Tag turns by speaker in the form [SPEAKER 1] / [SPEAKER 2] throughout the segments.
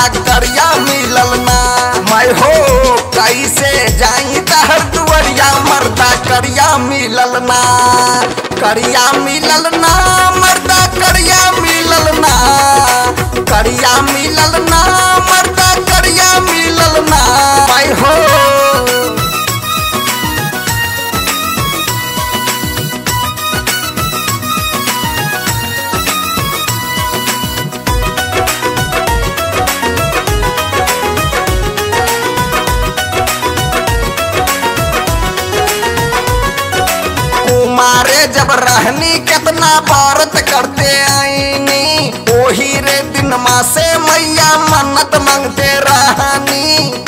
[SPEAKER 1] मर्दा करिया मिलल ना मैं हो कैसे जाई तहर दुवरिया मर्दा करिया मिलल ना करिया मिलल ना मर्दा करिया मिलल ना करिया मिलल ना मर्दा करिया मिलल ना मैं हो कुमारे जब रहनी कितना व्रत करते आईनी ओही रे दिन माँ से मैया मन्नत मांगते रहनी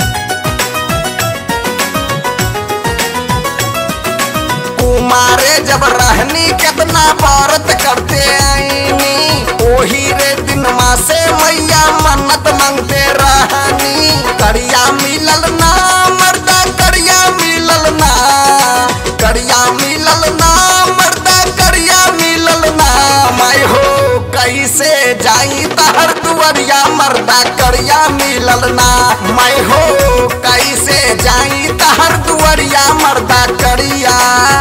[SPEAKER 1] कुमारे जब रहनी कितना व्रत करते आईनी ओही रे दिन माँ से मैया मन्नत मांगते रहनी करिया मिलल ना मर्दा करिया मिलल ना करिया मिलल ना मर्दा करिया मिलल ना मैं हो कैसे जाई तहर दुवरिया मर्दा करिया मिलल ना मैं हो कैसे जाई तहर दुवरिया मर्दा करिया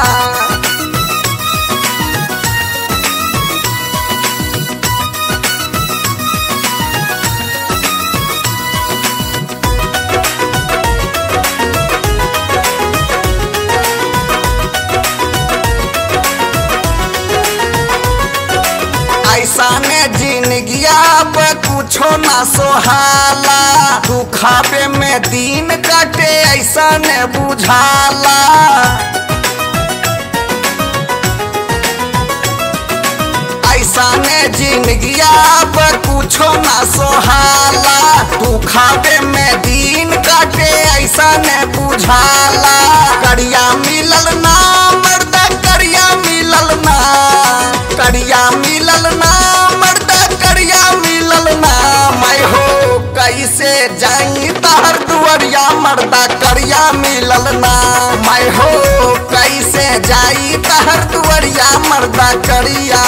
[SPEAKER 1] ऐसा ने जिंदगिया पे कुछो ना सोहाला दुखावे में दिन कटे ऐसा ने बुझाला ऐसा ने जिंदगिया पे कुछो ना सोहाला दुखावे में दिन कटे ऐसा ने बुझाला करिया मिलल ना मर्दा करिया मिलल ना करिया मिलल ना मर्दा करिया मिलल ना मैं हो कैसे जाई तहर दुवरिया मर्दा करिया मिलल ना मैं हो कैसे जाई तहर दुवरिया मर्दा करिया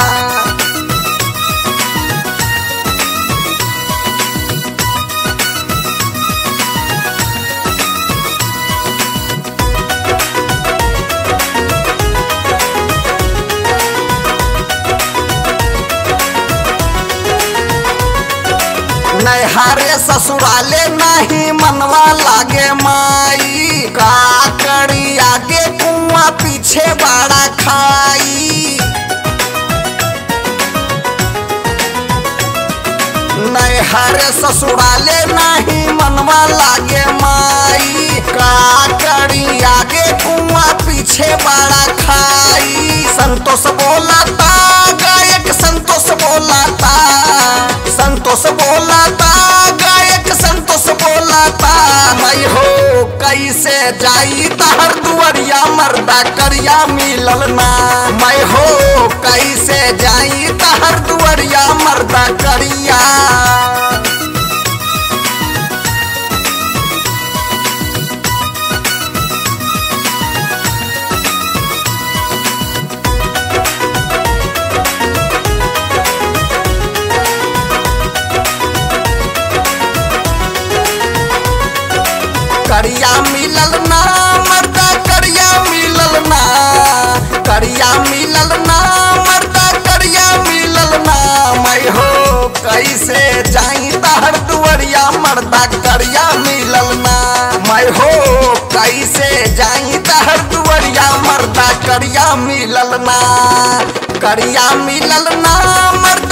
[SPEAKER 1] नैहारे ससुराले नहीं मनवा लागे माई का करी आगे कुआं पीछे बड़ा खाई नैहारे ससुराले नहीं मनवा लागे माई का करी आगे कुआं पीछे बड़ा खाई संतोष बोला था गायक संतोष बोला था संतोष बोला था गायक संतोष बोला था मैं हो कैसे जाई तहर दुवरिया मर्दा करिया मिलल ना मैं हो कैसे जाई तहर दुवरिया मर्दा करिया करिया मिलल ना मर्दा करिया मिलल ना करिया मिलल ना मर्दा करिया मिलल ना मैं हो कैसे जाई तहर दुवरिया मर्दा करिया मिलल ना मैं हो कैसे जाई तहर दुवरिया मर्दा करिया मिलल ना करिया मिलल ना मर्दा